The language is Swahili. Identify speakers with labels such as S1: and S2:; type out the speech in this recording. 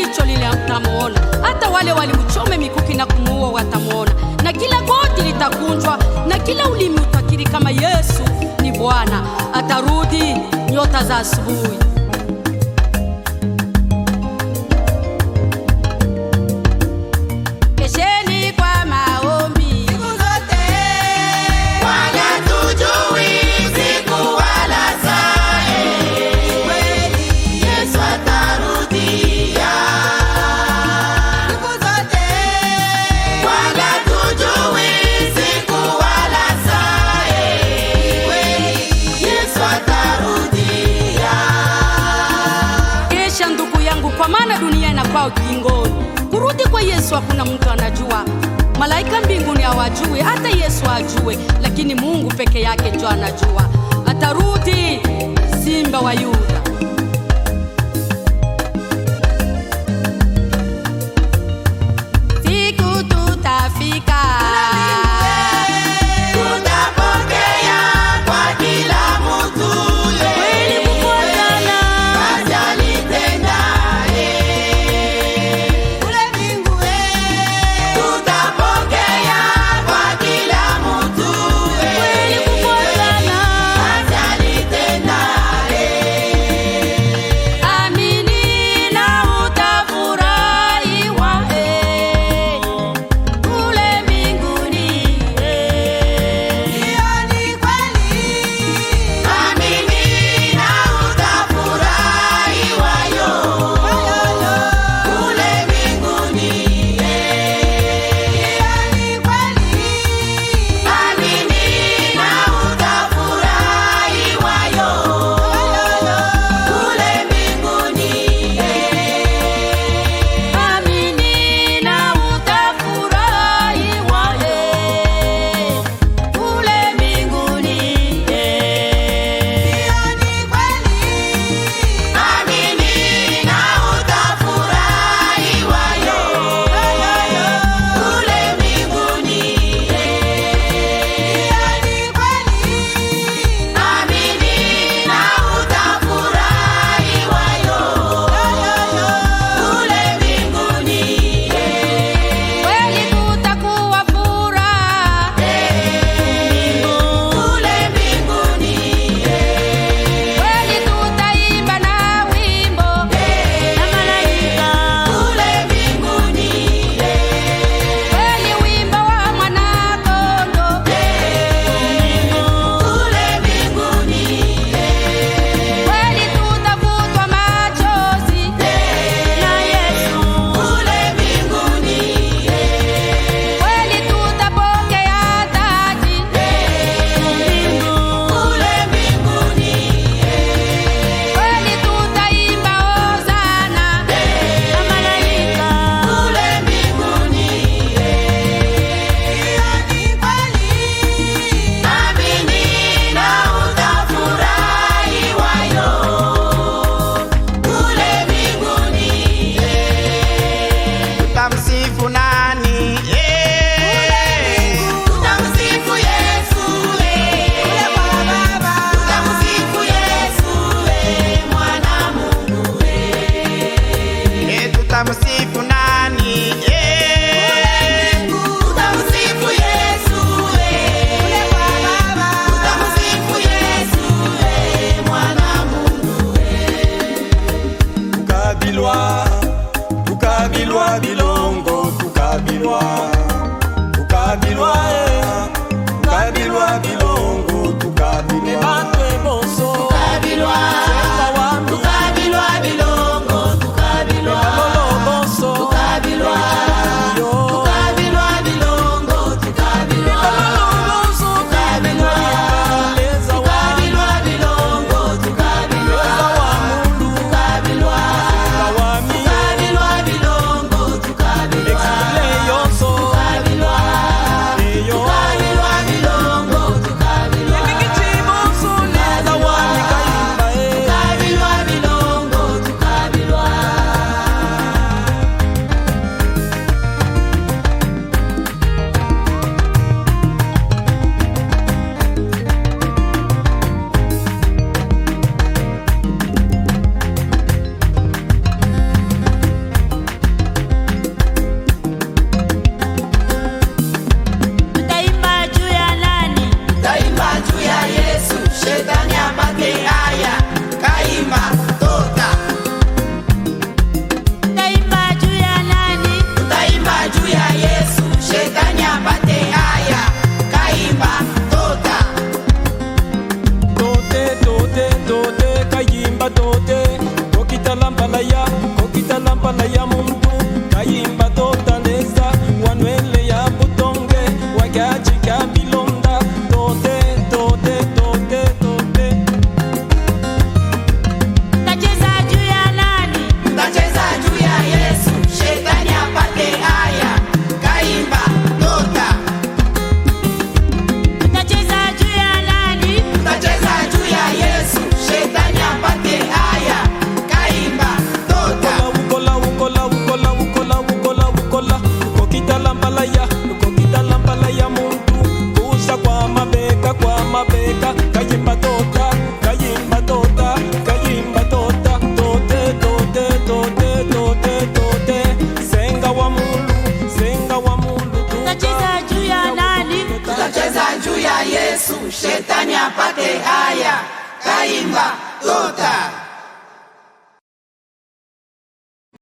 S1: jicho lile mtamwona, hata wale walimchome mikuki na kumuua watamwona, na kila goti litakunjwa na kila ulimi utakiri kama Yesu ni Bwana. Atarudi nyota za asubuhi. Kesheni kwa maombi
S2: Siku zote
S3: Wala tujui siku wala saa,
S2: kweli,
S3: Yesu atarudia.
S2: siku zote
S3: Wala tujui siku wala saa,
S2: kweli,
S3: Yesu atarudia.
S1: Kesha ndugu yangu, kwa maana dunia inakuwa ukingoni. Kurudi kwa Yesu hakuna mtu anajua, malaika mbinguni hawajui, hata Yesu ajue, lakini Mungu peke yake ndio anajua. Atarudi simba wa Yuda. Siku tutafika
S3: Tutapokea kwa kila mtu
S1: kweli kufuatana
S3: kazi alitendaye.
S2: kule mbinguni,
S3: Tutapokea kwa kila mtu
S1: kweli kufuatana
S3: kazi alitendaye.
S1: Amini na utafurahiwa eh, kule mbinguni eh.
S2: hiyo ni kweli,
S3: Amini na utafurahiwa yo kule mbinguni.
S2: hiyo ni kweli,
S3: Amini na utafurahiwa yo kule mbinguni.
S1: Amini na utafurahiwa eh, kule mbinguni eh.
S2: hiyo ni kweli,
S3: Amini na utafurahiwa yo kule mbinguni.
S2: hiyo ni kweli,
S3: Amini na utafurahiwa yo kule mbinguni.
S1: Kweli kutakuwa furaha
S3: Kule mbinguni.
S1: kweli tutaimba na wimbo na malaika
S3: Kule mbinguni.
S1: kweli wimbo wa mwanakondo
S3: Kule mbinguni.
S1: kweli tutafutwa machozi na Yesu
S3: Kule mbinguni.
S1: kweli tutapokea taji
S3: Kule mbinguni.
S1: kweli tutaimba hosana na malaika
S3: Kule mbinguni.
S2: hiyo ni kweli,
S3: Amini na utafurahiwa yo kule mbinguni.
S4: Tutamsifu nani? Eh.
S3: Tutamsifu Yesu,
S2: kule kwa Baba,
S3: tutamsifu Yesu, mwana Mungu.
S4: Eh, tutamsifu nani? Eh.
S3: Tutamsifu Yesu,
S2: kule kwa Baba,
S3: tutamsifu Yesu, mwana Mungu.
S5: tukabilwa tukabilwa bilongo tukabilwa tukabilwa eh, tukabilwa bilongo tukabilwa
S3: Tukabilwa, tukabilwa bilongo, tukabilwa, tukabilwa, tukabilwa bilongo, tukabilwa, tukabilwa, tukabilwa bilongo, tukabilwa, tukabilwa, tukabilwa bilongo, tukabilwa,
S2: Yesu, shetani apate haya. Kaimba tota